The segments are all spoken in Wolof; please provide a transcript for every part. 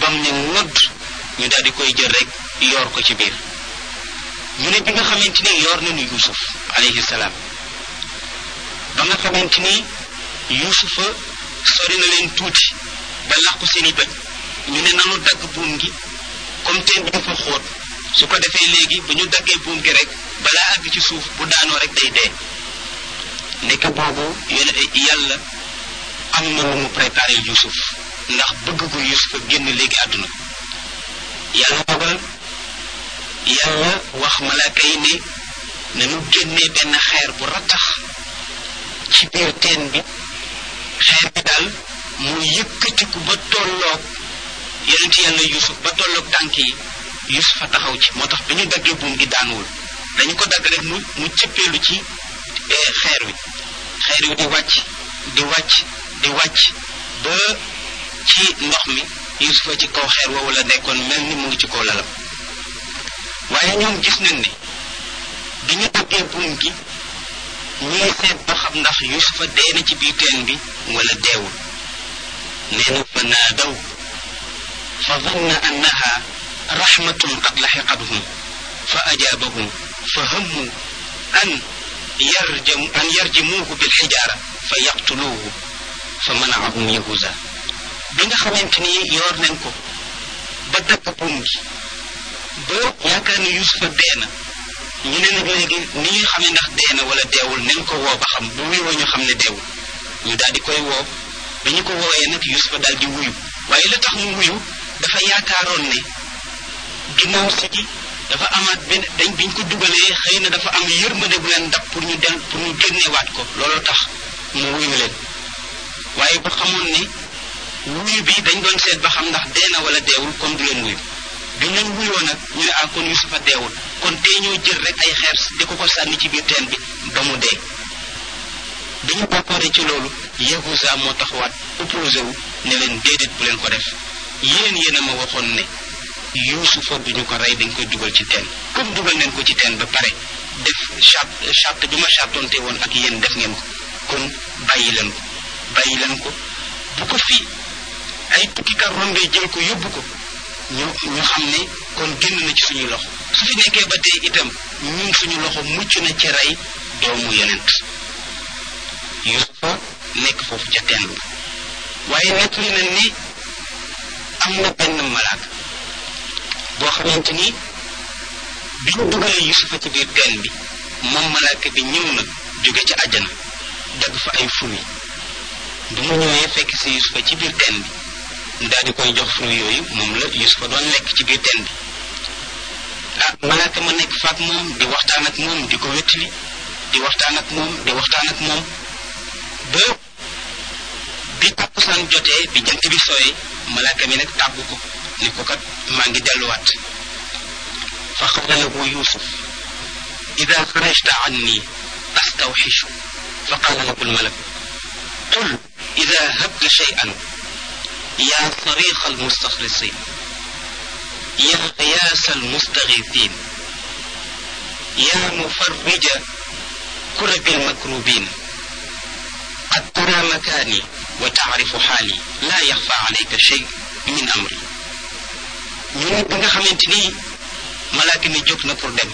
bam ne nodd ñu daal di koy jël rek yoor ko ci biir ñu ne bi nga xamante ni yoor nañu yusuf alayhi salaam ba nga xamante ni yusufa sori na leen tuuti ba làqu seeni bëj ñu ne nanu dagg buum gi comme teen bi dafa xóot su ko defee léegi bu ñu daggee buum gi rek balaa àgg ci suuf bu daanoo rek day dee nekk boobu yone yàlla am na lu mu préparé yusuf ndax bëgg gu yusuf a génn léegi àdduna yàlla dogal yàlla wax malaaka yi ne nañu génnee benn xeer bu rattax ci biir teen bi xeer bi daal mu yëkkatiku ba tolloog yonent yàlla yusuf ba tolloog tànk yi yusuf a taxaw ci moo tax bi ñu daggee buum gi daanuwul dañu ko dagg rek mu mu cëppeelu ci xeer wi xeer wi di wàcc di wàcc di wàcc ba ci ndox mi yusufa ci kaw xeer woowu la nekkoon mel ni mu ngi ci kaw lalam waaye ñoom gis nañ ne bi ñu daggee buum gi ñuy seet ba xam ndax yusufa dee na ci biir teen bi wala deewul nee na fa naadaw fa zanna annaha rahmatun qad laxiqathum fa ajaabahum fa hammu an yarjam an yarjimuuhu bilxijaara fa yaqtuluuhu fa manaahum yahuza bi nga xamante ni yoor nañ ko ba dagg buum gi ba yaakaar ni yusufa dee na ñu ne nag léegi ni ñuy xamee ndax dee na wala deewul nañ ko woo ba xam bu wuyoo ñu xam ne deewul ñu daal di koy woo bi ñu ko wooyee nag yusufa daal di wuyu waaye la tax mu wuyu dafa yaakaaroon ne ginnaaw si gi dafa amaat benn dañ biñ ko dugalee xëy na dafa am yërmande bu leen dab pour ñu del pour ñu génneewaat ko loolu tax mu wuyu leen waaye bu xamoon ne wuyu bi dañ doon seet ba xam ndax dee na wala deewul kon du leen wuyu bi leen wuyoo nag ñu ne ah kon yusufa deewul kon tey ñoo jël rek ay xeer di ko ko sànni ci biir teen bi ba mu dee bi ñu bàkkooree ci loolu yahuza moo taxawaat opposé wu ne leen déedéet bu leen ko def yéen yéen a ma waxoon ne yusufa duñu ko rey dañ koy dugal ci teen comme dugal neen ko ci teen ba pare def charte charte bi ma chartonte woon ak yéen def ngeen ko kon bàyyi leen ko bàyyi leen ko bu ko fi ay tukkikat rombee jël ko yóbbu ko ñu ñu xam ne kon génn na ci suñuy loxo su fi nekkee ba tey itam ñun suñu loxo mucc na ci rey doomu yonent yusufa nekk foofu ca teen ba waaye nettali nañ ni am na benn malaak boo xamante ni bi ñu dugalee yusufa ci biir teen bi moom malaaka bi ñëw na jóge ca àjjana dagg fa ay fruit bi mu ñëwee fekk si yusufa ci biir teen bi daal di koy jox fruit yooyu moom la yusufa doon lekk ci biir teen bi ah malaaka ma nekk faak moom di waxtaan ak moom di ko wettali di waxtaan ak moom di waxtaan ak moom ba bi takkusaan jotee bi jant bi sooyee malaaka mi nag tàggu ko ni ko kat maa ngi delluwaat fa qala lahu yusuf ida xarajta anni astawxishu fa qala lahu almalak qul ida habta shay'an ya صريخ المستخلصين يا غياس المستغيثين يا مفرج كرب المكروبين قد ترى مكاني وتعرف حالي لا يخفى عليك شيء min amri ñu ne bi nga xamante ni malaaka mi jóg na pour dem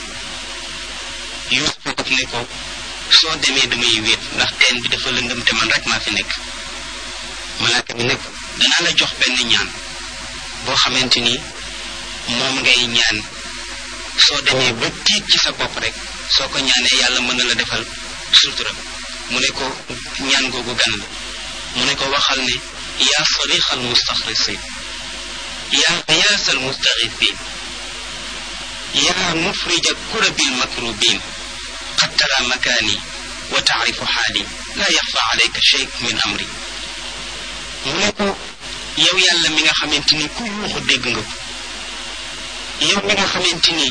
Yuusuf daf ne ko soo demee damay wéet ndax teen bi dafa lëndëm te man rek maa fi nekk malaaka mi ne ko danaa la jox benn ñaan boo xamante ni moom ngay ñaan soo demee ba tiit ci sa bopp rek soo ko ñaanee yàlla mën na la defal sutura mu ne ko ñaan googu gan la mu ne ko waxal ne yaa sarixal mustaxrisin yaa qiyaasal mustaxifin yaa mufrija kurabil makrubin qad tara makaani wa taarifu xaali laa yaxfa alayka shay min amri mu ne ko yow yàlla mi nga xamante ni ku yuuxu dégg nga ko yow mi nga xamante ni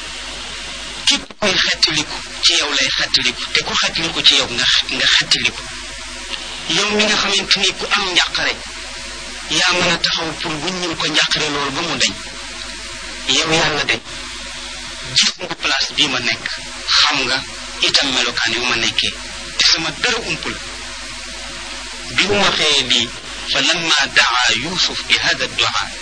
képp koy xettaliku ci yow lay xettaliku te ku xettaliku ci yow nga nga xettaliku yow mi nga xamante ni ku am njàqare yaa mën a taxaw pour wuññil ko njàqare loolu ba mu dañ yow yàlla de gis nga place bii ma nekk xam nga itam melokaan yu ma nekkee te sama dara umpul bi mu waxee lii fa lamma daa yusuf bi hada duaa